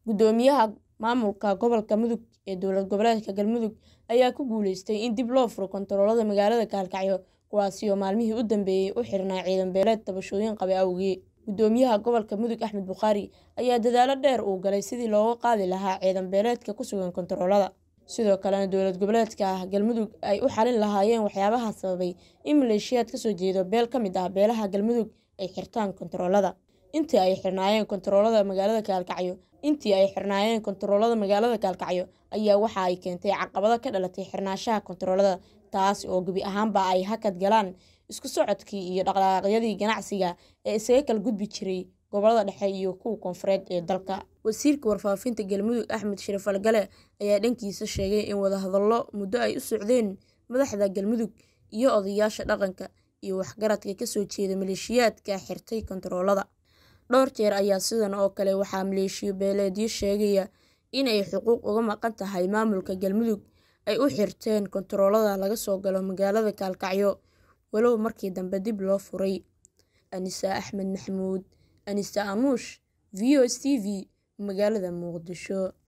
Guddoomiyaha maamulka gobolka Mudug ee dowlad goboleedka Galmudug ayaa ku guuleystay in dib loo furo koontaroolada magaalada Gaalkacyo kuwaasi oo maalmihii u dambeeyay u xirnaa ciidan beeleed tabashooyin qaba awgeed. Guddoomiyaha gobolka Mudug Axmed Bukhaari ayaa dadaalo dheer u galay sidii looga qaadi lahaa ciidan beeleedka ku sugan koontaroolada, sidoo kalena dowlad goboleedka Galmudug ay u xalin lahaayeen waxyaabaha sababay in maleeshiyaad ka soo jeeda beel ka mid ah beelaha Galmudug ay xirtaan koontaroolada. Intii ay xirnaayeen koontaroolada magaalada Gaalkacyo Intii ay xirnaayeen koontaroolada magaalada Gaalkacyo ayaa waxa ay keentay caqabado ka dhalatay xirnaanshaha koontaroolada, taas oo gebi ahaanba ay hakad galeen isku socodkii iyo dhaqdhaqaaqyadii ganacsiga ee isaga kala gudbi jiray gobollada dhexe iyo kuwa koonfureed ee dalka. Wasiirka Warfaafinta Galmudug Axmed Shariif Falgale ayaa dhankiisa sheegay in wadahadallo muddo ay u socdeen madaxda Galmudug iyo odayaasha dhaqanka iyo waxgaradka ka soo jeeda maleeshiyaadka xirtay koontaroolada. Dhowr jeer ayaa sidan oo kale waxaa maleeshiyo beeleedyo sheegaya in ay xuquuq uga maqan tahay maamulka Galmudug ay u xirteen koontaroolada laga soo galo magaalada Gaalkacyo, walow markii dambe dib loo furay. Anisa Axmed Maxamuud, Anisa Anuush, VOS TV, magaalada Muqdisho.